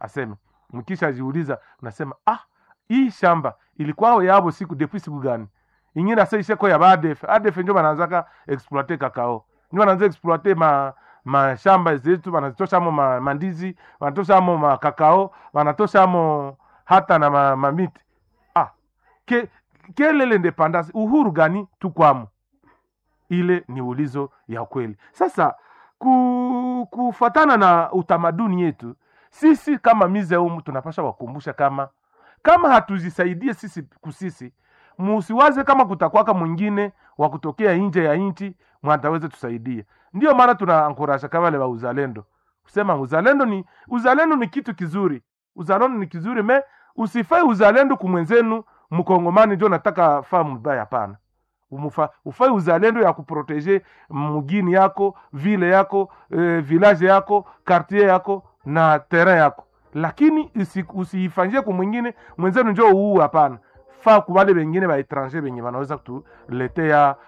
aseme mkishajiuliza unasema ah hii shamba ilikuwao yabo siku depuis siku gani ingine asa isheko ya badef adef njo bananzaka exploite kakao njo bananza exploite ma mashamba zetu banatoshamo ma, mandizi banatoshamo makakao banatoshamo hata na ma, mamiti ah ke, kelele independance uhuru gani tukwamo ile ni ulizo ya kweli sasa ku, kufatana na utamaduni yetu sisi kama mizeumu tunapasha wakumbusha kama kama hatuzisaidie sisi kusisi musiwaze kama kutakwaka mwingine wa kutokea nje ya nchi mwataweze tusaidie ndio maana tunaankurasha kama wale wa uzalendo kusema uzalendo ni uzalendo ni kitu kizuri uzalendo ni kizuri me usifai uzalendo kumwenzenu mkongomani njo nataka faa mbaya hapana Umufa, ufai uzalendo ya kuproteje mugini yako vile yako e, village yako quartier yako na terrain yako lakini usi- usiifanyie kwa mwingine mwenzenu njo uu hapana faa kubale bengine baetranger benye banaweza kutuletea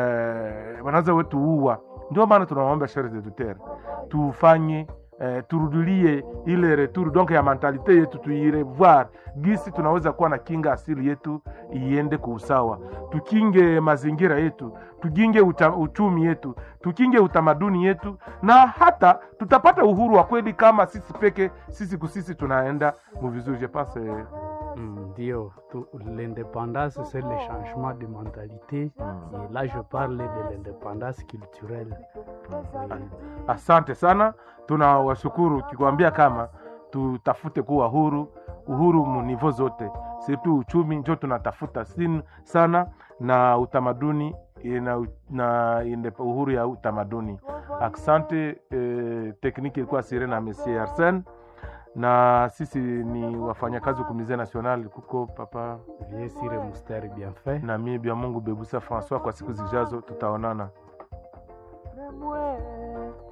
eh, wanaweza wetuua ndio maana tunawaomba shere de tutere tufanye eh, turudilie ile retour donc ya mentalite yetu tuirevoir gisi tunaweza kuwa na kinga asili yetu iende kwa usawa tukinge mazingira yetu tukinge uta, uchumi yetu tukinge utamaduni yetu na hata tutapata uhuru wa kweli kama sisi peke sisi kusisi tunaenda muvizuri je pense eh, Mm, Ndio, tu- l'indépendance, c'est le changement de mentalité. Mm. Et là, je parle de l'indépendance culturelle. Oui. asante sana tunawashukuru kikwambia kama tutafute kuwa huru uhuru munivo zote situ uchumi njo tunatafuta sin sana na utamaduni na, na inde, uhuru ya utamaduni asante eh, tekniki ilikuwa sire na monsieur arsen na sisi ni wafanyakazi kumize national kuko papa Vieux Sire Moustère bien fait. na mie bya mungu bebusa françois kwa siku zijazo tutaonana